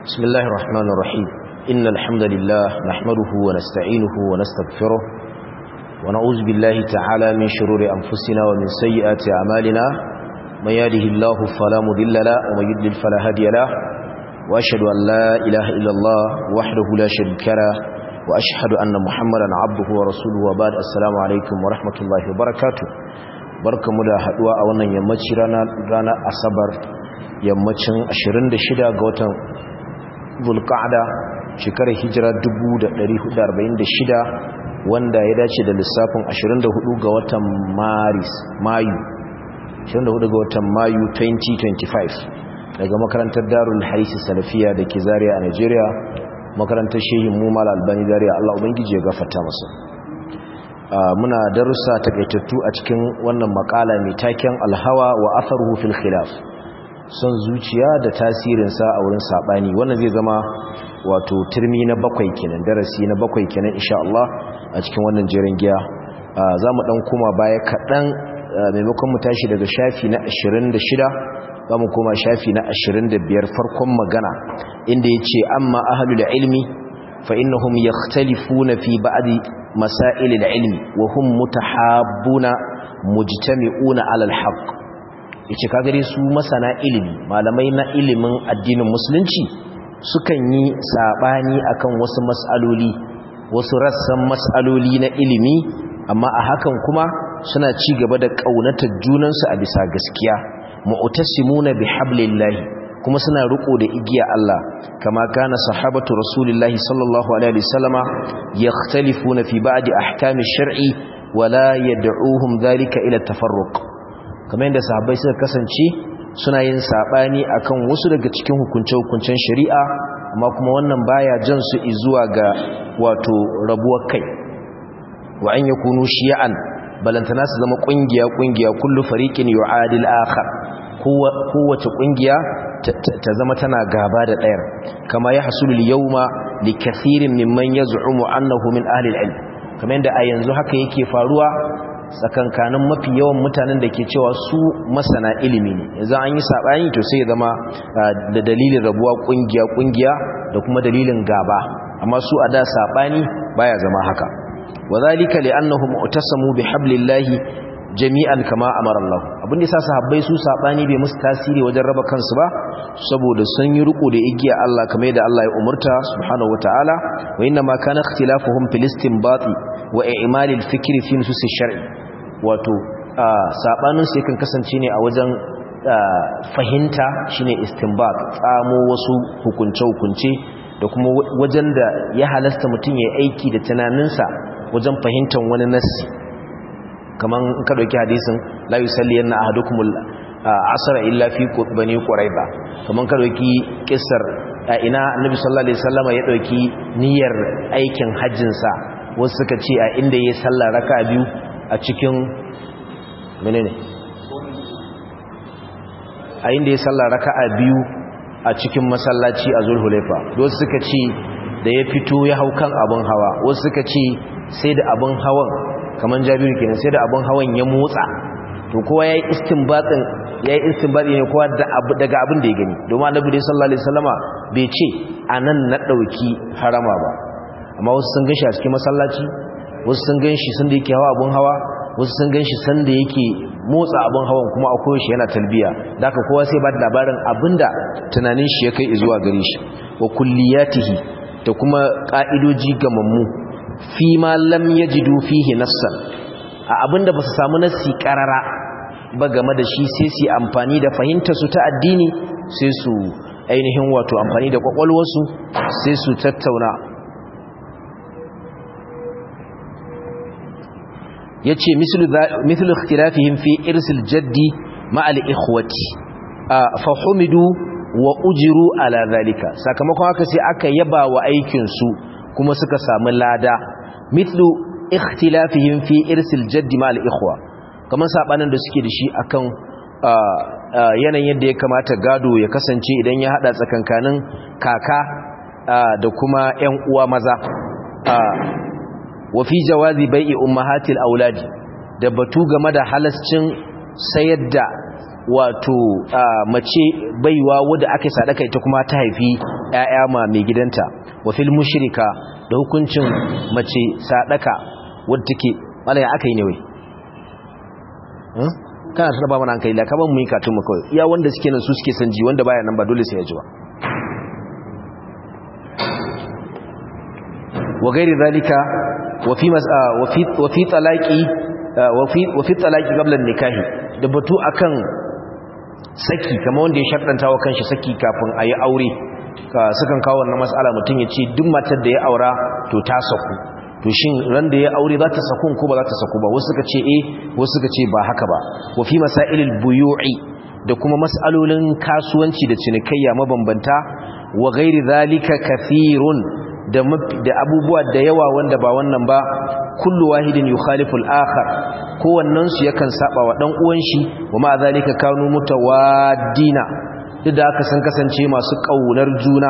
بسم الله الرحمن الرحيم إن الحمد لله نحمده ونستعينه ونستغفره ونعوذ بالله تعالى من شرور أنفسنا ومن سيئات أعمالنا من يهده الله فلا مضل له ومن يضلل فلا هادي له وأشهد أن لا إله إلا الله وحده لا شريك له وأشهد أن محمدا عبده ورسوله وبعد السلام عليكم ورحمة الله وبركاته barkamu da haduwa a wannan yammaci ranar asabar yammacin 26 ga watan zulqa'da shekarar hijira 1446 wanda ya dace da lissafin 24 ga watan maris mayu 24 ga watan mayu 2025 daga makarantar darul harisi salafiya da ke zariya a nigeria makarantar shehin mumal albani zariya allah ubangiji ya gafarta masa muna darussa takaitattu a cikin wannan makala mai taken alhawa wa atharuhu fil khilaf son zuciya da tasirinsa a wurin sabani wannan zai zama wato turmi na bakwai kenan darasi na bakwai kenan insha Allah a cikin wannan jerin giya za mu dan koma baya kaɗan maimakon mu tashi daga shafi na 26 za mu koma shafi na 25 farkon magana inda ya ce amma ahalul ilmi fa innahum yakhtalifuna fi ba'di masail al-ilmi wa hum mutahabbuna mujtami'una 'ala al-haqq yace ka gare su masana ilimi malamai na ilimin addinin musulunci sukan yi sabani akan wasu mas'aloli wasu rassan mas'aloli na ilimi amma a hakan kuma suna ci gaba da kaunatar junansu a bisa gaskiya mu'tasimuna bihablillahi kuma suna riko da igiya Allah kama kana sahabatu rasulillahi sallallahu alaihi wasallama yakhtalifuna fi ba'di ahkami shar'i wala yad'uhum dhalika ila tafarruq kamar yadda sahabbai suka kasance suna yin sabani akan wasu daga cikin hukunce-hukuncen shari'a amma kuma wannan baya jan su zuwa ga wato rabuwar kai wa an yakunu shi'an balantana su zama kungiya kungiya kullu fariqin yu'adil akhar kowace kungiya ta zama tana gaba da ɗayar kama ya hasulul yawma li kathirin mimman yaz'umu annahu min ahli al-ilm kamar yadda a yanzu haka yake faruwa tsakankanin mafi yawan mutanen da ke cewa su masana ilimi ne yanzu an yi sabani to sai ya zama da dalilin rabuwa kungiya kungiya da kuma dalilin gaba amma su a da sabani baya zama haka wadhalika li'annahum utasamu bihablillahi jami'an kama amara Allah abin da yasa sahabbai su sabani bai musu tasiri wajen raba kansu ba saboda sun yi riko da igiya Allah kamar yadda Allah ya umurta subhanahu wataala wa inna ma kana ikhtilafuhum fil istinbati wa i'mal al fikri fi nusus shar'i wato sabanin su yakan kasance ne a wajen fahimta shine istinbat tsamo wasu hukunce hukunce da kuma wajen da ya halasta mutum ya aiki da tunaninsa wajen fahimtar wani nassi kaman ka dauki hadisin la yusalli yanna ahadukumul asra illa fi bani quraiba kaman ka dauki kissar ina annabi sallallahu alaihi wasallama ya dauki niyyar aikin hajjin sa wasu suka ce a inda yayi sallah raka'a biyu a cikin menene a inda yayi sallah raka'a biyu a cikin masallaci a zulhulaifa wasu suka ce da ya fito ya hau kan abun hawa wasu suka ce sai da abun hawan kamar jabiru kenan sai da abin hawan ya motsa to kowa yayi istinbatin yayi istinbati ne kowa daga abin da ya gani domin annabi sallallahu alaihi wasallama bai ce anan na dauki harama ba amma wasu sun ganshi a cikin masallaci wasu sun ganshi sun da yake hawa abin hawa wasu sun ganshi san da yake motsa abin hawan kuma a koyaushe yana talbiya da haka kowa sai ba da labarin abinda tunanin shi ya kai zuwa gare shi wa kulliyatihi da kuma ka'idoji gamammu fi ma lam yajidu fihi nassan a abinda ba su samu nassi karara ba game da shi sai su amfani da fahimtar su ta addini sai su ainihin wato amfani da kwakwalwarsu sai su tattauna yace mislu mithlu ikhtilafihim fi irsil jaddi ma al ikhwati fa humidu wa ujiru ala zalika sakamakon haka sai aka yaba wa aikin su kuma suka samu lada mithlu ikhtilafihim fi irsil jaddi ma al-ikhwa kaman sabanin da suke da shi akan yanayin yadda ya kamata gado ya kasance idan ya hada tsakankanin kaka da kuma ƴan uwa maza wa fi jawazi bai'i ummahatil auladi da batu game da halascin sayar da wato mace baiwa wadda aka sadaka ita kuma ta haifi ƴaƴa ma mai gidanta wa fil mushrika da hukuncin mace sadaka wadda take malaya aka yi ne wai kana tana ba mana hankali da kaban mu yi katun mu kawai iya wanda suke nan su suke san ji wanda baya nan ba dole sai ya ji ba wa gairi zalika wa fi wa fi talaqi wa fi wa fi talaqi qabla nikahi da batu akan saki kamar wanda ya sharɗanta wa kanshi saki kafin a yi aure sukan kawo wannan mas'ala mutum ya ce duk matar da ya aura to ta saku to shin ran da ya aure za ta saku ko ba za ta saku ba wasu suka ce eh wasu suka ce ba haka ba wa fi masailil buyu'i da kuma mas'alolin kasuwanci da cinikayya mabambanta wa ghairi zalika kathirun da da abubuwa da yawa wanda ba wannan ba kullu wahidin yukhalifu al-akhar kowannen su yakan saba wa dan uwan shi wa ma zalika kanu mutawaddina duk da aka san kasance masu kaunar juna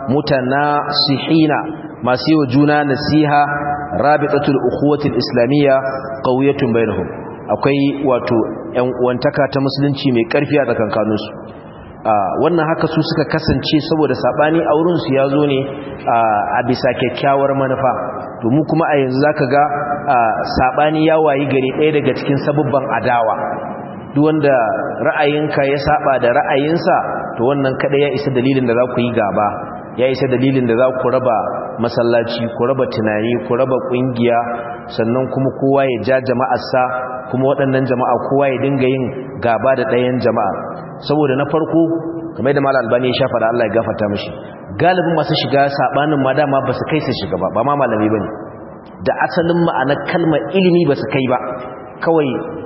mutanasihina masu yi wa juna nasiha rabitatul ukhuwatil islamiyya qawiyatun bainahum akwai wato ƴan uwantaka ta musulunci mai ƙarfi a tsakankanin su wannan haka su suka kasance saboda sabani a wurin su yazo ne a bisa kyakkyawar manufa to mu kuma a yanzu zaka ga sabani ya wayi gari ɗaya daga cikin sabubban adawa duk wanda ra'ayinka ya saba da ra'ayinsa to wannan kada ya isa dalilin da za ku yi gaba ya isa dalilin da za ku raba masallaci ku raba tunani ku raba kungiya sannan kuma kowa ya ja jama'arsa kuma waɗannan jama'a kowa ya dinga yin gaba da ɗayan jama'a saboda na farko kamar da malam albani ya shafa da Allah ya gafarta mishi galibin masu shiga sabanin ma dama ba su kai su shiga ba ba ma malami bane da asalin ma'anar kalmar ilimi ba su kai ba kawai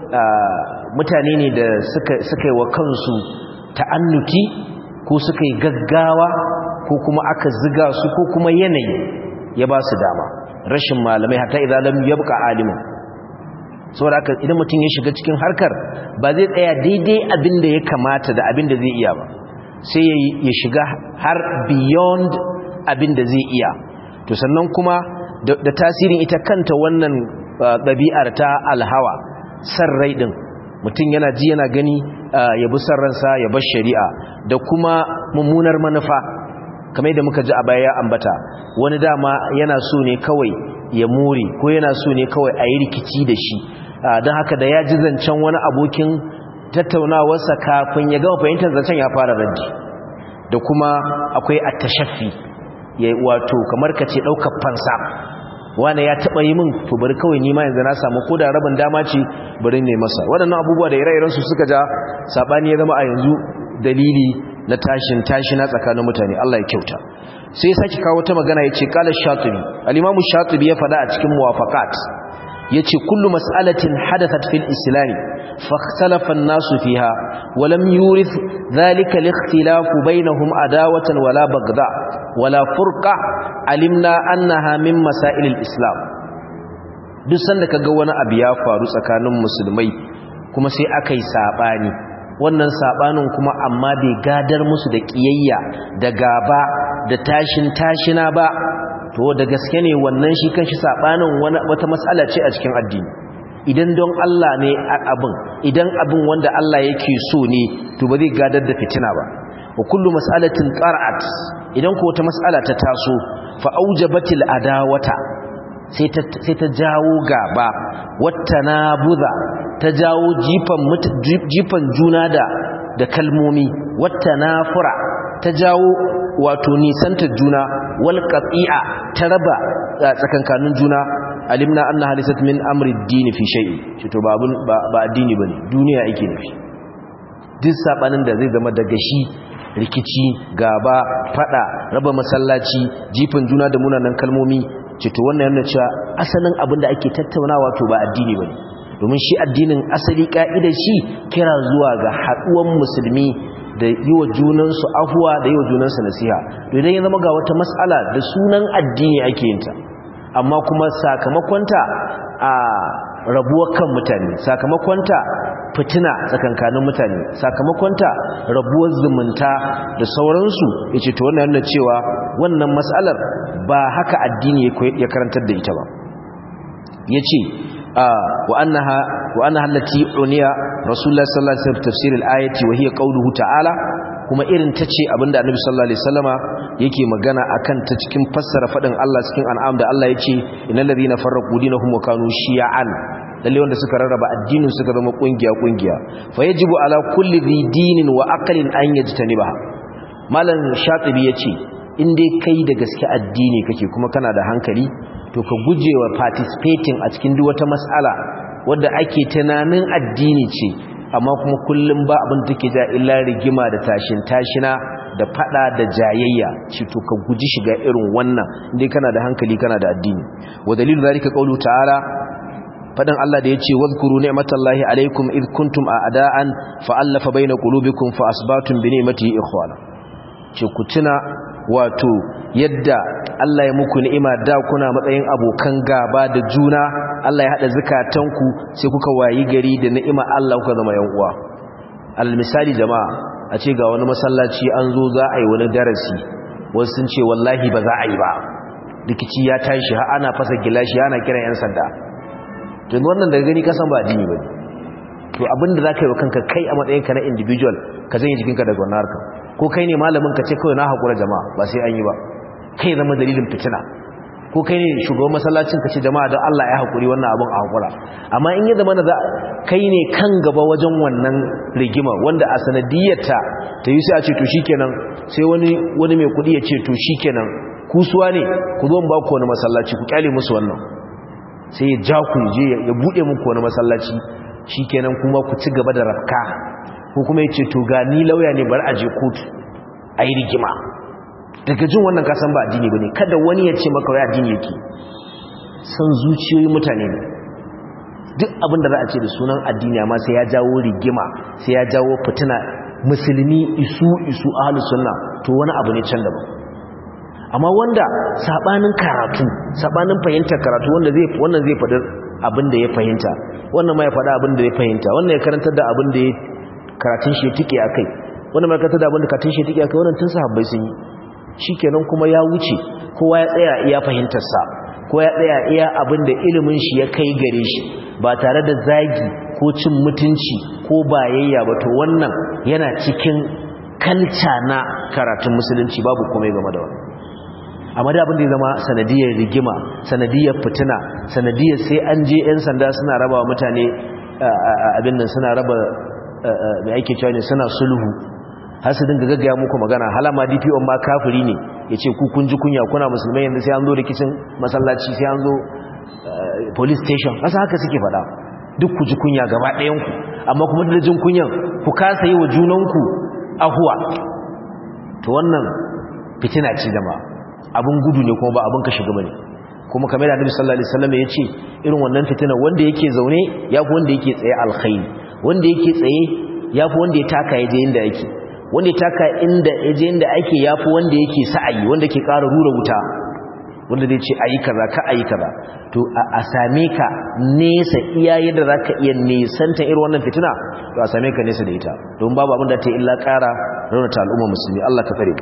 mutane ne da suka suka yi wa kansu ta'annuti ko suka yi gaggawa ko kuma aka ziga su ko kuma yanayi ya ba su dama rashin malamai hatta idan lam yabqa alimin saboda haka idan mutum ya shiga cikin harkar ba zai tsaya daidai abin da ya kamata da abin da zai iya ba sai ya shiga har beyond abin da zai iya to sannan kuma da tasirin ita kanta wannan ɗabi'ar ta alhawa san rai ɗin mutum yana ji yana gani ya bi san ransa ya bar shari'a da kuma mummunar manufa kamar da muka ji a baya ambata wani dama yana so ne kawai ya more ko yana so ne kawai a yi rikici da shi don haka da ya ji zancen wani abokin tattaunawarsa kafin ya gama fahimtar zancen ya fara raddi da kuma akwai attashaffi ya wato kamar ka ce ɗaukar fansa wane ya taɓa yi min to bari kawai nima yanzu na samu ko da rabin dama ce bari ne masa waɗannan abubuwa da ire-irensu suka ja saɓani ya zama a yanzu dalili na tashin tashina tsakanin mutane Allah ya kyauta sai saki kawo ta magana yace qala shatibi al-imam shatibi ya fada a cikin muwafaqat yace kullu mas'alatin hadathat fil islam fakhtalafa an-nasu fiha wa lam yurith dhalika al-ikhtilaf bainahum adawatan wala bagda wala furqa alimna annaha min masail al-islam duk sanda kaga wani abu ya faru tsakanin musulmai kuma sai akai sabani wannan sabanin kuma amma bai gadar musu da kiyayya da gaba da tashin tashina ba to da gaske ne wannan shi kanshi sabanin wata matsala ce a cikin addini idan don Allah ne abin idan abin wanda Allah yake so ne to ba zai gadar da fitina ba wa kullu mas'alatin qara'at idan ko wata mas'ala ta taso fa aujabatil adawata sai ta sai ta jawo gaba wattanabuza ta jawo jifan jifan juna da da kalmomi wattanafura ta jawo wato nisantar juna wal qati'a ta raba tsakankanin juna alimna anna halisat min amri ad-din fi shay'in shi to ba ba addini bane duniya yake nufi duk sabanin da zai zama daga shi rikici gaba fada raba masallaci jifan juna da munanan kalmomi ce to wannan yana cewa asalin abin da ake tattaunawa to ba addini bane domin shi addinin asali ka'idar shi kira zuwa ga haduwan musulmi da yi wa junansu afuwa da yi wa junansu nasiha to idan ya zama ga wata mas'ala da sunan addini ake yinta amma kuma sakamakonta a rabuwar kan mutane sakamakonta fitina tsakankanin mutane sakamakonta rabuwar zumunta da sauransu ya ce to wannan yana cewa wannan matsalar ba haka addini ya karantar da ita ba ya ce wa annaha allati uniya rasulullah sallallahu alaihi wasallam tafsir al-ayati wa hiya qawluhu ta'ala kuma irin ta ce abinda annabi sallallahu alaihi wasallama yake magana akan ta cikin fassara fadin Allah cikin an'am da Allah yace innal ladina farraqu dinahum wa kanu shi'an lalle wanda suka rarraba addinin suka zama kungiya kungiya fa yajibu ala kulli dhi dinin wa aqlin an yajtaniba malam shatibi yace in dai kai da gaske addini kake kuma kana da hankali to ka gujewa participating a cikin duk wata mas'ala wadda ake tunanin addini ce amma kuma kullum ba abin da take ja illa rigima da tashin tashina da fada da jayayya ci to ka guji shiga irin wannan indai kana da hankali kana da addini wa dalilu zalika qawlu ta'ala fadan Allah da yace wadhkuru ni'matallahi alaikum id kuntum a'da'an fa'alafa baina qulubikum fa asbatum bi ni'matihi ikhwana ce ku tuna wato yadda Allah ya muku ni'ima da kuna matsayin abokan gaba da juna Allah ya hada zakatanku sai kuka wayi gari da ni'ima Allah kuka zama yan uwa al misali jama'a a ce ga wani masallaci an zo za a yi wani darasi wasu sun ce wallahi ba za a yi ba rikici ya tashi har ana fasa gilashi ana kiran yan sanda to wannan daga gani kasan ba addini bane to abinda zaka yi wa kanka kai a matsayinka na individual ka janye jikinka daga wannan harkar ko kai ne malamin ka ce kawai na haƙura jama'a ba sai an yi ba kai zama dalilin fitina ko kai ne shugaban masallacin ka ce jama'a don Allah ya haƙuri wannan abin a haƙura amma in ya zama na kai ne kan gaba wajen wannan rigima wanda a sanadiyarta ta yi sai a ce to shikenan sai wani wani mai kuɗi ya ce to shikenan kusuwa ne ku zo ba ku wani masallaci ku kyale musu wannan sai ya ja ku je ya buɗe muku wani masallaci shikenan kuma ku ci gaba da rafka ko kuma ya ce to ga ni lauya ne bar aje kotu a yi rigima daga jin wannan kasan ba addini ba ne kada wani ya ce maka wai addini yake san zuciyoyin mutane ne duk abin da za a ce da sunan addini amma sai ya jawo rigima sai ya jawo fitina musulmi isu isu ahlus sunna to wani abu ne can daban amma wanda sabanin karatu sabanin fahimtar karatu wanda zai wannan zai faɗi abin da ya fahimta wannan ma ya faɗa abin da ya fahimta wannan ya karantar da abin da ya karatun shi ya tike a kai wanda mai karatun da abin da karatun shi ya tike a kai wannan tun sahabbai sun yi shi kenan kuma ya wuce kowa ya tsaya iya fahimtarsa ko ya tsaya iya abin da ilimin shi ya kai gare shi ba tare da zagi ko cin mutunci ko bayayya ba to wannan yana cikin kalca na karatun musulunci babu komai game da wannan amma da abin da ya zama sanadiyar rigima sanadiyar fitina sanadiyar sai an je 'yan sanda suna raba mutane abin nan suna raba mai ake cewa ne suna sulhu har su dinga gaggaya muku magana halama dpo ma kafiri ne ya ce kun ji kunya kuna musulmai yanzu sai an zo rikicin masallaci sai an zo police station kasa haka suke faɗa duk ku ji kunya gaba ɗayanku amma kuma da jin kunyan ku kasa yi wa junanku ahuwa to wannan fitina ce jama'a abin gudu ne kuma ba abin ka shiga bane kuma kamar da Annabi sallallahu alaihi wasallam ya ce irin wannan fitina wanda yake zaune yafi wanda yake tsaye alkhairi wanda yake tsaye yafi wanda ya taka yaje inda yake wanda ya taka inda yaje inda ake yafi wanda yake sa'ayi wanda ke ƙara rura wuta wanda zai ce ayi kaza ka ayi kaza to a same ka nesa iya yadda zaka iya nesanta irin wannan fitina to a same ka nesa da ita don babu abin da ta illa ƙara raunata al'umma musulmi Allah ka fare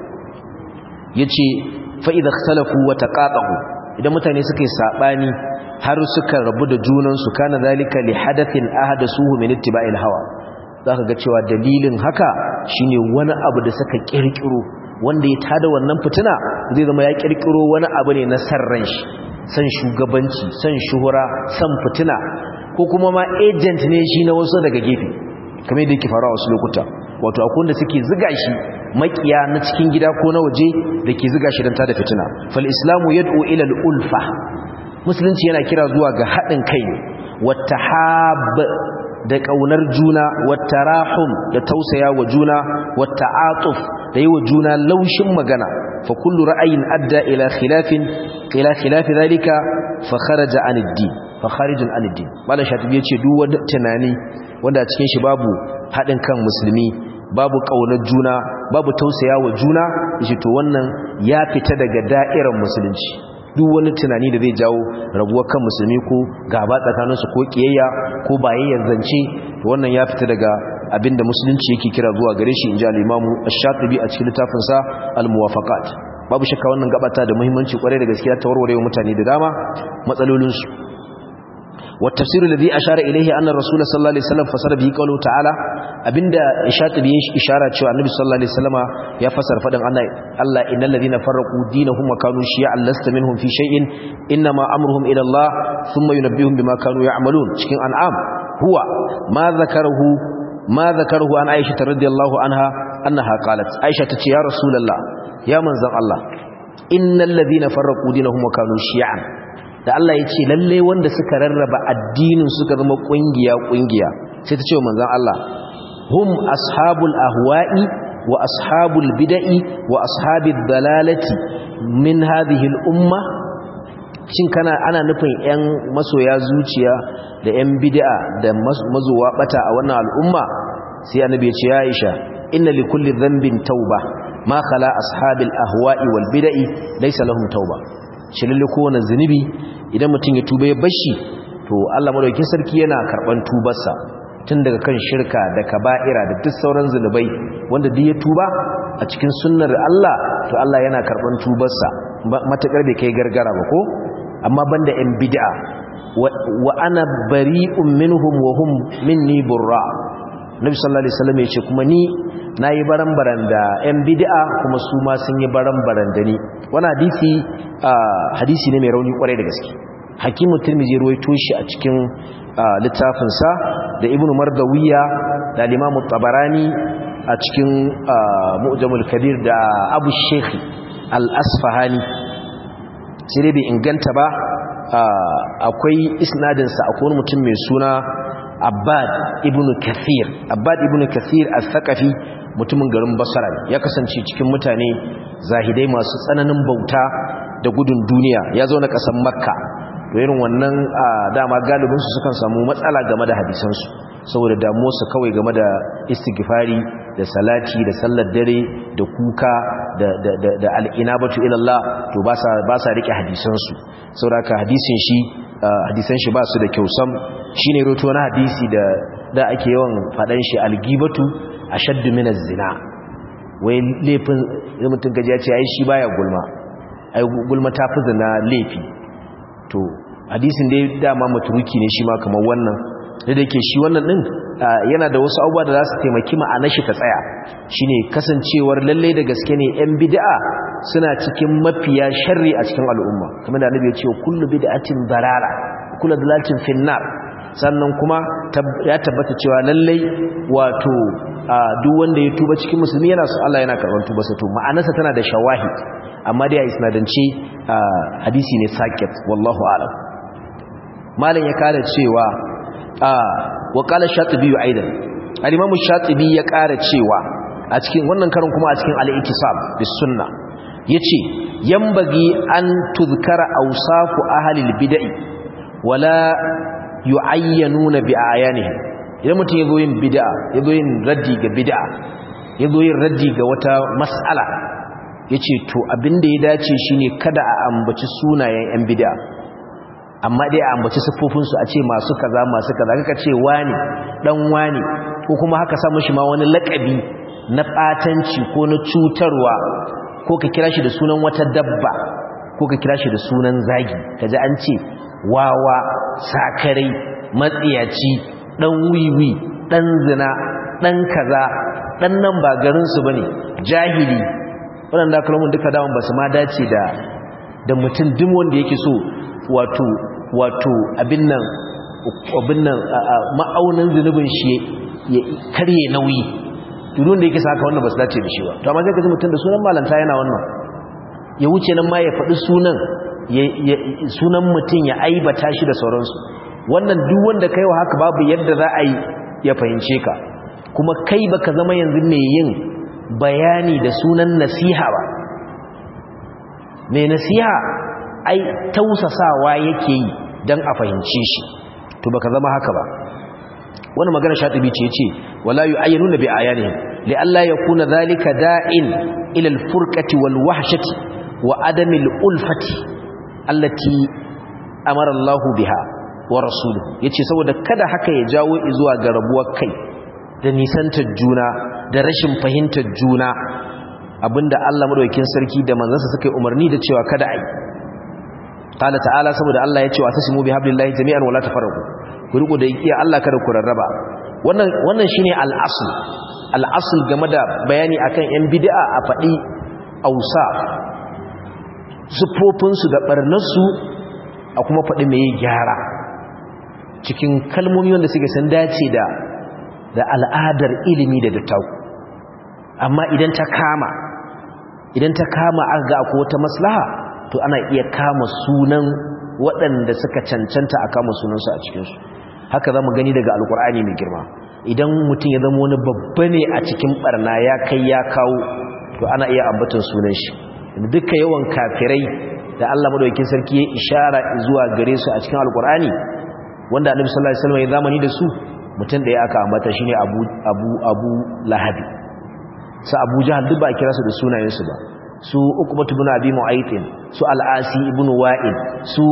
yace fa idza ikhtalafu wa taqatahu idan mutane suka yi sabani har suka rabu da junan su kana zalika li hadathin ahadathuhu min ittiba'il hawa zaka ga cewa dalilin haka shine wani abu da suka kirkiro wanda ya tada wannan fitina zai zama ya kirkiro wani abu ne na sarran shi san shugabanci san shuhura san fitina ko kuma ma agent ne shi na wasu daga gefe kamar yadda yake faruwa wasu lokuta wato akwai wanda suke ziga shi makiya na cikin gida ko na waje da ke ziga shi don tada fitina fal islamu yad'u ila al-ulfa musulunci yana kira zuwa ga haɗin kai wata hab da ƙaunar juna wata rahum da tausaya wa juna wata atuf da yi wa juna laushin magana fa kullu ra'ayin adda ila khilafin ila khilafi zalika fa kharaja an ad-din fa kharijun an ad-din malam shatibi yace duk wanda tunani wanda a cikin shi babu haɗin kan musulmi babu ƙaunar juna babu tausaya wa juna yace to wannan ya fita daga da'irar musulunci duk wani tunani da zai jawo rabuwar kan musulmi ko gaba tsakaninsu ko kiyayya ko bayayyar zance wannan ya fita daga abinda musulunci yake kira zuwa gare shi inji al-imamu ash-shatibi a cikin littafin sa al-muwafaqat babu shakka wannan gabata da muhimmanci kwarai da gaskiya ta warware mutane da dama matsalolin su wa tafsir alladhi ashara ilayhi anna rasul sallallahu alaihi wasallam fasara bi qawlu ta'ala abinda shatibi ya ishara cewa annabi sallallahu alaihi wasallama ya fasara fadin Allah Allah innal ladina farraqu dinahum wa kanu shi'an lasta minhum fi shay'in inma amruhum ila Allah thumma yunabbihum bima kanu ya'malun cikin an'am huwa ma zakarahu ma zakarahu an Aisha radhiyallahu anha annaha qalat Aisha tace ya rasulullah ya manzon Allah innal ladina farraqu dinahum wa kanu shi'an da Allah ya ce lalle wanda suka rarraba addinin suka zama kungiya kungiya sai ta ce wa manzon Allah hum ashabul ahwa'i wa ashabul bid'i wa ashabid dalalati min hadhihi al umma shin kana ana nufin yan masoya zuciya da yan bid'a da mazuwa bata a wannan al'umma sai annabi ya ce ya Aisha inna likulli dhanbin tauba ma khala ashabil ahwa'i wal bid'i laysa lahum tauba shi lalle kowane zunubi idan mutum ya tuba ya bashi to Allah madaukakin sarki yana karban tubarsa tun daga kan shirka da kaba'ira da duk sauran zunubai wanda duk ya tuba a cikin sunnar Allah to Allah yana karban tubarsa matakar bai kai gargara ba ko amma banda yan bid'a wa ana bari'un minhum wa hum minni burra Nabi sallallahu alaihi wasallam ya ce kuma ni nayi baran-baran da yan bid'a kuma su ma sun yi baran-baran da ni wannan hadisi hadisi ne mai rauni kwarai da gaske hakimu tirmidhi ruwaito shi a cikin littafinsa da ibn mardawiya da limamu tabarani a cikin mu'jamul kabir da abu shekhi al-asfahani sai dai bai inganta ba akwai isnadinsa akwai wani mutum mai suna abbad ibn kathir abbad ibn kathir al-thaqafi mutumin garin basra ya kasance cikin mutane zahidai masu tsananin bauta da gudun duniya ya zo na ƙasar makka to irin wannan dama galibinsu sukan samu matsala game da hadisansu saboda damuwarsu kawai game da istighfari da salati da sallar dare da kuka da al'inabatu ilallah to ba sa rike hadisansu sauraka hadisin shi hadisan shi ba su da kyau sam shi ne roto na hadisi da ake yawan faɗan shi algibatu a shaddu minas zina wai laifin mutum gajiya ce ai shi baya gulma ai gulma ta fi zina laifi to hadisin dai dama maturuki ne shi ma kamar wannan da da ke shi wannan din yana da wasu abubuwa da za su taimaki ma'anar shi ta tsaya shine kasancewar lalle da gaske ne yan bid'a suna cikin mafiya sharri a cikin al'umma kamar da annabi ya ce kullu bid'atin dalala kullu dalalatin finnar sannan kuma ya tabbata cewa lalle wato duk wanda ya tuba cikin musulmi yana so Allah yana karɓar tuba sa to ma'anarsa tana da shawahid amma dai a isnadance hadisi ne sakit wallahu a'lam malam ya kara cewa wa qala shatibi aidan al-imam shatibi ya kara cewa a cikin wannan karin kuma a cikin al-iktisab bis sunna yace yambagi an tuzkara awsafu ahli al-bid'i wala yu'ayyanuna bi ayanihim idan mutum yazo yin bid'a yazo yin raddi ga bid'a yazo yin raddi ga wata mas'ala yace to abinda ya dace shine kada a ambaci sunayen yan bid'a amma dai a ambaci siffofinsu a ce masu kaza masu kaza kaka ce wani dan wani ko kuma haka samu shi ma wani lakabi na batanci ko na cutarwa ko ka kira shi da sunan wata dabba ko ka kira shi da sunan zagi kaji an ce wawa sakarai matsiyaci dan wiwi dan zina dan kaza dan nan ba garin su bane jahili waɗanda kalmomin duka dawon ba su ma dace da da mutum duk wanda yake so wato wato abin nan abin nan ma'aunin zunubin shi ya karye nauyi durun da yake saka wannan ba su dace da shi ba to amma sai ka ji mutum da sunan malanta yana wannan ya wuce nan ma ya faɗi sunan sunan mutum ya aibata shi da sauransu wannan duk wanda kai wa haka babu yadda za a yi ya fahimce ka kuma kai baka zama yanzu mai yin bayani da sunan nasiha ba mai nasiha ai tausasawa yake yi don a fahimce shi to baka zama haka ba wani magana shatibi ce ce wala yu'ayyinuna bi ayanihim li alla yakuna dhalika da'in ila al-furqati wal wahshati wa adami al-ulfati allati amara Allah biha wa rasuluhu yace saboda kada haka ya jawo zuwa ga rabuwar kai da nisantar juna da rashin fahimtar juna abinda Allah madaukakin sarki da manzansa suka yi umarni da cewa kada ai qala ta'ala saboda Allah ya ce wa tasimu bi hablillahi jami'an wala tafarraqu ku riko da iya Allah kada ku rarraba wannan wannan shine al-asl al-asl game da bayani akan yan bid'a a faɗi ausa sufofin da barnarsu a kuma faɗi mai gyara cikin kalmomi wanda suke san dace da da al'adar ilimi da dattau amma idan ta kama idan ta kama aka ga akwai wata maslaha to ana iya kama sunan waɗanda suka cancanta a kama sunansu a cikinsu haka za mu gani daga alkur'ani mai girma idan mutum ya zama wani babba ne a cikin barna ya kai ya kawo to ana iya ambatan sunan shi duka yawan kafirai da Allah madaukakin sarki ya ishara zuwa gare su a cikin alkur'ani wanda annabi sallallahu alaihi wasallam ya zamani da su mutum da ya aka ambata shine Abu Abu Abu Lahab sa Abu Jahl duk ba kira su da sunayensu ba su Uqbah ibn Abi Mu'ayth su Al-Asi ibn Wa'il su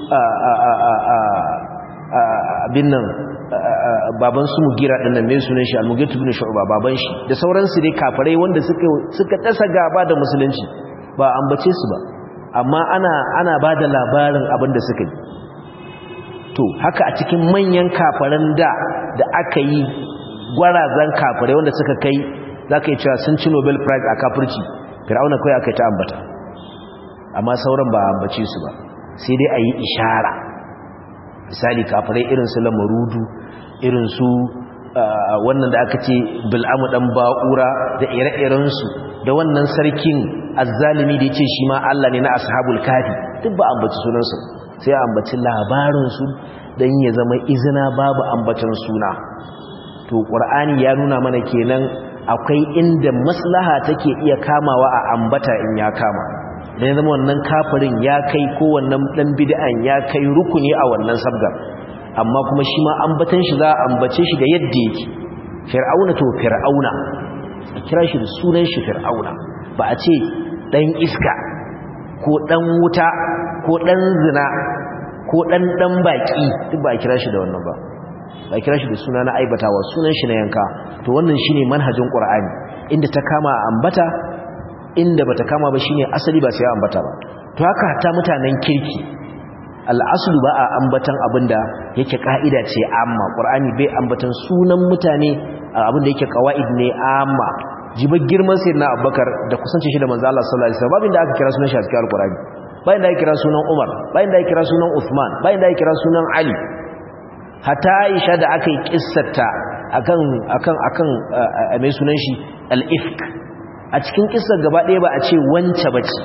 abin nan baban su Mugira din nan mai sunan shi Al-Mughith ibn Shu'ba baban shi da sauransu dai kafirai wanda suka suka dasa gaba da musulunci ba ambace su ba amma ana ana bada labarin abin da suka yi to haka a cikin manyan kafaran da da aka yi gwarazan kafirai wanda suka kai za ka yi cewa sun ci nobel prize a kafirci fir'auna kawai aka yi ta ambata amma sauran ba ambace su ba sai dai a yi ishara misali kafirai irin su lamarudu irin su wannan da aka ce bil'amu dan ba'ura da ire-irensu da wannan sarkin azzalimi da ya ce shi ma Allah ne na ashabul kafi duk ba ambaci sunansu sai ambaci labarinsu don ya zama izina babu ambatan suna to ƙur'ani ya nuna mana kenan akwai inda maslaha take iya kamawa a ambata in ya kama da ya zama wannan kafirin ya kai ko wannan ɗan bid'an ya kai rukuni a wannan sabgar amma kuma shi ma ambatan shi za a ambace shi da yadda yake fir'auna to fir'auna a kira shi da sunan shi fir'auna ba a ce ɗan iska ko ɗan wuta ko ɗan zina ko ɗan ɗan baƙi duk ba a kira shi da wannan ba ba a kira shi da suna na aibatawa sunan shi na yanka to wannan shine manhajin ƙur'ani inda ta kama a ambata inda bata kama ba shine asali ba sai ya ambata ba to haka ta mutanen kirki al'asulu ba a ambatan abinda yake ka'ida ce amma ƙur'ani bai ambatan sunan mutane abinda yake kawa'id ne amma jibar girman sai na abubakar da kusanci shi da manzo Allah sallallahu alaihi wasallam babin da aka kira sunan shi a cikin alqur'ani bayan da aka kira sunan Umar bayan da aka kira sunan Uthman bayan da aka kira sunan Ali hatta Aisha da aka yi kissarta akan akan akan mai sunan shi al-ifk a cikin kissar gaba ɗaya ba a ce wance bace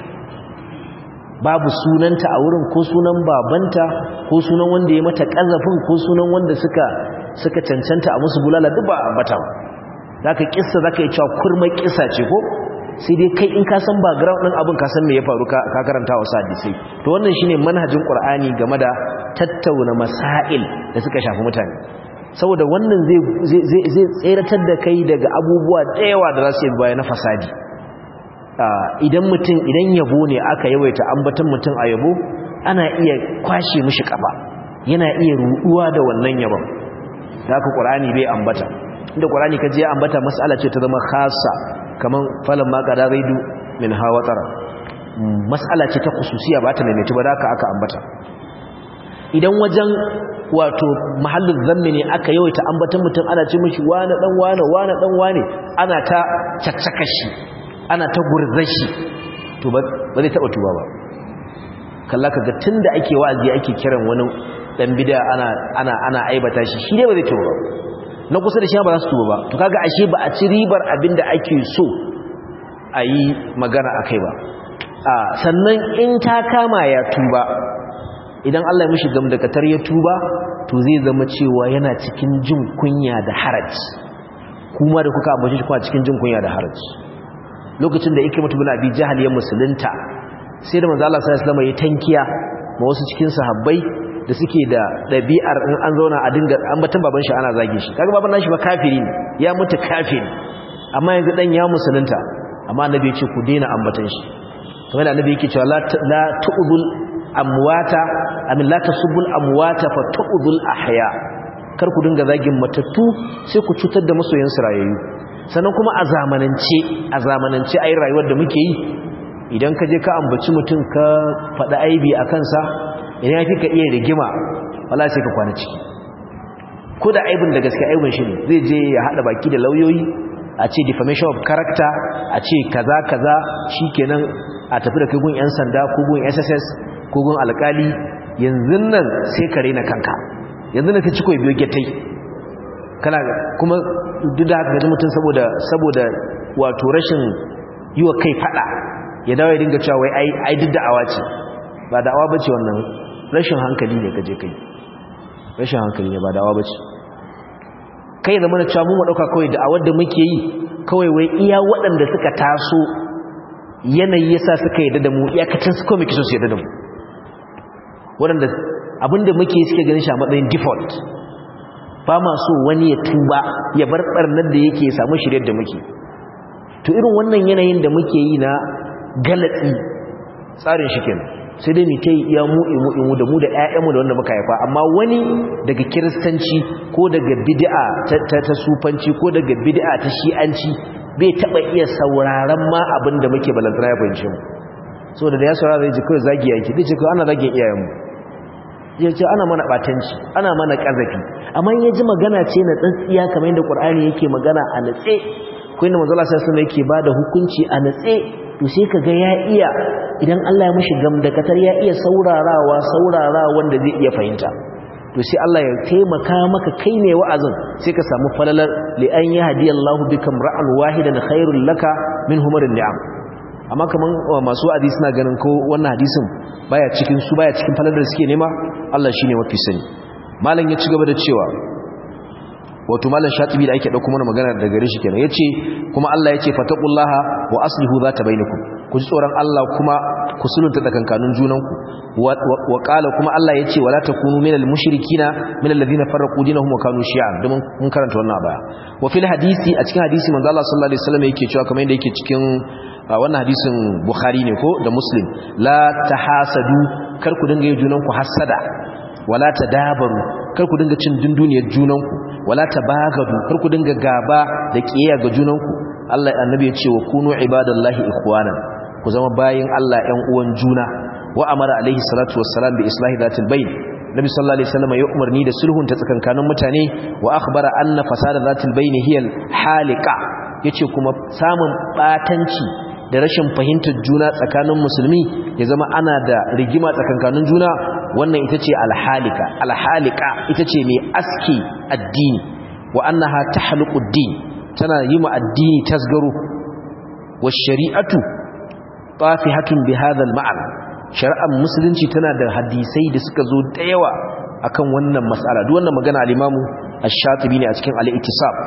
babu sunanta a wurin ko sunan babanta ko sunan wanda ya mata kazafin ko sunan wanda suka suka cancanta a musu bulala duk ba ambata ba zaka kissa zaka yi cewa kurma kissa ce ko sai dai kai in ka san background din abin ka san me ya faru ka karanta wa hadisi to wannan shine manhajin qur'ani game da tattauna masail da suka shafi mutane saboda wannan zai zai zai tseratar da kai daga abubuwa da yawa da za su yi baya na fasadi idan mutum idan yabo ne aka yawaita ambaton mutum a yabo ana iya kwashe mishi kafa yana iya ruduwa da wannan yabon da haka qur'ani bai ambata inda qur'ani kaje ya ambata mas'ala ce ta zama khassa kaman falan ma qada zaidu min hawatara mas'ala ce ta khususiya ba ta maimaita ba da haka aka ambata idan wajen wato mahallin zammi ne aka yawaita ambatan mutum ana ce mishi wani dan wani wani dan wani ana ta caccaka shi ana ta gurzar shi to ba zai taba tuba ba kalla kaga tunda ake wa'azi ake kiran wani dan bid'a ana ana ana aibata shi shi ne ba zai tuba ba na kusa da shi ba za su tuba ba to kaga ashe ba a ci ribar abinda ake so a yi magana akai ba a sannan in ta kama ya tuba idan Allah ya mishi gamdakatar ya tuba to zai zama cewa yana cikin jin kunya da haraji kuma da kuka ambace shi kuma cikin jin kunya da haraji lokacin da yake mutu bin abi jahal ya musulunta sai da manzo Allah sallallahu alaihi wasallam ya tankiya ma wasu cikin sahabbai da suke da dabi'ar in an zauna a dinga ambatan baban shi ana zage shi kaga baban nashi ba kafiri ne ya mutu kafiri amma yanzu dan ya musulunta amma annabi ya ce ku daina ambatan shi kamar da annabi yake cewa la la tu'dul amwata amin la tasubul amwata fa tu'dul ahya kar ku dinga zagin matattu sai ku cutar da masoyan su rayayyu sannan kuma a zamanance a zamanance ayi rayuwar da muke yi idan ka je ka ambaci mutum ka faɗi aibi a kansa idan ya fi ka iya rigima wala sai ka kwana ciki ko da aibin da gaske aibin shi ne zai je ya haɗa baki da lauyoyi a ce defamation of character a ce kaza kaza shikenan a tafi da kai gun yan sanda ko gun SSS ko gun alkali yanzu nan sai ka raina kanka yanzu nan ka ci koyi biyo getai kana kuma duk da haka ga mutum saboda saboda wato rashin yi wa kai fada ya dawo ya dinga cewa wai ai ai duk da'awa ce ba da'awa bace wannan rashin hankali ne kaje kai rashin hankali ne ba da'awa bace kai zama da cewa mu dauka kawai da'awar da muke yi kawai wai iya waɗanda suka taso yanayi yasa suka yadda da mu iyakacin su kawai muke so su yadda da mu waɗanda abinda muke suke ganin shi a matsayin default ba ma so wani ya tuba ya bar barnar da yake samu shiryar da muke to irin wannan yanayin da muke yi na galatsi tsarin shi kenan sai dai mu kai iya mu imu imu da mu da ƴaƴanmu da wanda muka haifa amma wani daga kiristanci ko daga bid'a ta ta sufanci ko daga bid'a ta shi'anci bai taba iya sauraron ma abin da muke balantana ya fahimce mu saboda da ya saurara zai ji kawai zagi yake zai ce kawai ana zagin iyayenmu ya ce ana mana batanci ana mana kazafi amma ya ji magana ce na tsantsiya kamar yadda ƙur'ani yake magana a natse ko inda manzala sai suna yake bada hukunci a natse to sai kaga ya iya idan Allah ya mishi gamdakatar ya iya saurarawa saurara wanda zai iya fahimta to sai Allah ya taimaka maka kai ne wa'azin sai ka samu falalar li an yahdiyallahu bikam ra'an wahidan khairul laka min humarin ni'am amma kaman masu wa'azi suna ganin ko wannan hadisin baya cikin su baya cikin falalar da suke nema Allah shine mafi sani malam ya ci gaba da cewa wato malam shatibi da ake dauko mana magana daga gare shi kenan yace kuma Allah yace fataqullaha wa aslihu zata bainakum ku ji tsoron Allah kuma ku sulunta tsakankanin junanku wa qala kuma Allah yace wala takunu minal mushrikina minal ladina farraqu dinahum wa kanu shi'a domin mun karanta wannan baya wa fil hadisi a cikin hadisi manzo Allah sallallahu alaihi wasallam yake cewa kamar yadda yake cikin wannan hadisin Bukhari ne ko da Muslim la tahasadu kar ku dinga yi junanku hasada wala tadabaru kar ku dinga cin dunduniyar junanku wala tabagadu kar ku dinga gaba da kiyaya ga junanku Allah annabi ya ce wa kunu ibadallahi ikhwanan ku zama bayin Allah ƴan uwan juna wa amara alaihi salatu wassalam bi islahi dhatil bayn nabi sallallahu alaihi wasallam ya umarni da sulhun ta tsakankanin mutane wa akhbara anna fasada dhatil bayn hiya al halika yace kuma samun batanci da rashin fahimtar juna tsakanin musulmi ya zama ana da rigima tsakankanin juna wannan ita ce alhalika alhalika ita ce mai aski addini wa annaha tahluqu ad-din tana yi ma addini tasgaro wa shari'atu tafihatun bi hadha al-ma'an shari'ar musulunci tana da hadisai da suka zo da yawa akan wannan mas'ala duk wannan magana al-imamu ash-shatibi ne a cikin al-ittisab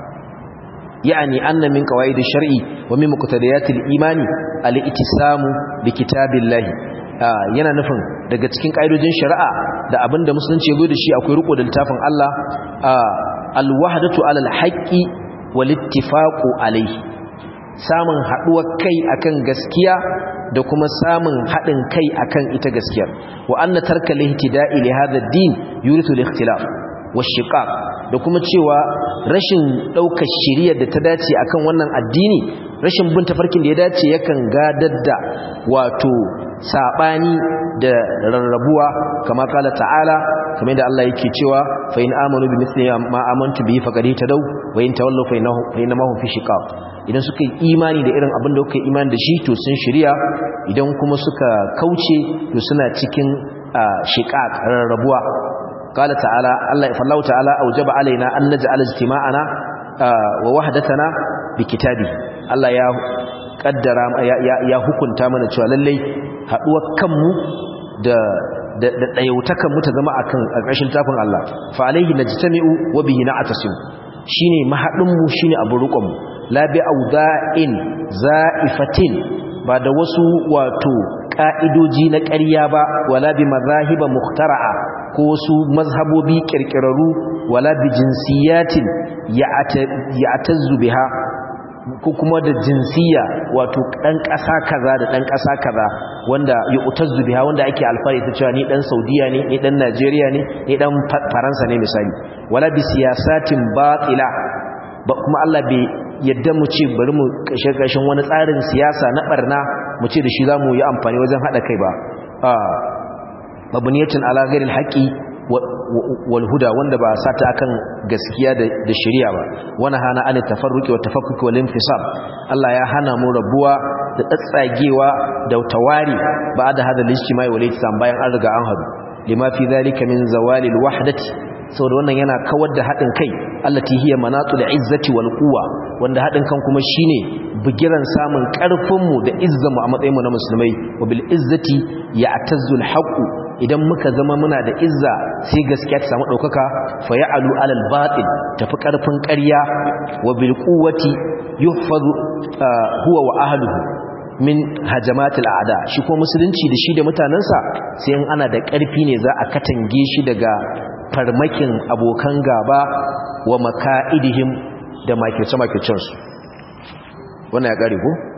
يعني أن من قواعد الشرع ومن مقتضيات الإيمان الاتسام بكتاب الله yana nufin daga cikin ƙa'idojin shari'a da abinda musulunci ya zo da shi akwai riko da littafin Allah alwahdatu alal haqqi wal ittifaqu alayhi samun haduwar kai akan gaskiya da kuma samun hadin kai akan ita gaskiyar wa anna tarka lihtida'i li hadha ad-din yuritu al-ikhtilaf washiqaq da kuma cewa rashin daukar shiriyar da ta dace akan wannan addini rashin bin tafarkin da ya dace yakan gadar da wato sabani da rarrabuwa kama kala ta'ala kamar da Allah yake cewa fa in amanu bi mithli ma amantu bihi faqad tadaw wa in tawallaw fa innahu fa innahum fi shiqaq idan suka yi imani da irin abin da kuka imani da shi to sun shiriya idan kuma suka kauce to suna cikin shiqaq rarrabuwa قال تعالى الله فالله تعالى أوجب علينا أن نجعل اجتماعنا ووحدتنا بكتابه الله يا قدر يا يا hukunta mana cewa lallai haduwar kanmu da da dayautakan mu ta zama akan ƙarshen tafin Allah fa alaihi najtami'u wa bihi na'tasim shine mahadin mu shine abu rukun mu la bi auda'in za'ifatin ba da wasu wato ka'idoji na ƙarya ba wala bi mazahiba muhtara'a ko wasu mazhabobi kirkiraru wala bi jinsiyatin ya'tazzu biha ko kuma da jinsiya wato dan ƙasa kaza da dan ƙasa kaza wanda yu'tazzu biha wanda ake alfari ta cewa ni dan Saudiya ne ni dan Najeriya ne ni dan Faransa ne misali wala bi siyasatin batila ba kuma Allah bai yadda mu ce bari mu kashe kashin wani tsarin siyasa na barna mu ce da shi zamu yi amfani wajen hada kai ba mabniyatin ala ghairil haqi wal huda wanda ba sata akan gaskiya da shari'a ba wana hana an tafarruqi wa tafakkuki wal infisab Allah ya hana mu rabuwa da tsatsagewa da tawari ba da hada lijtimai wal ihsan bayan an riga an hadu lima fi dhalika min zawalil wahdati saboda wannan yana kawar da haɗin kai allati hiya manatul izzati wal quwwa wanda haɗin kan kuma shine bigiran samun ƙarfin mu da izzan mu a matsayin mu na musulmai wa bil izzati ya'tazzu al haqq idan muka zama muna da izza sai gaskiya ta samu daukaka fa ya'alu alal batil tafi ƙarfin ƙarya wa bil quwwati yuhfazu huwa wa ahluhu min hajamatul a'da shi ko musulunci da shi da mutanansa sai in ana da ƙarfi ne za a katange shi daga farmakin abokan gaba wa maka'idihim da makirce-makircensu wannan ya ƙari ko?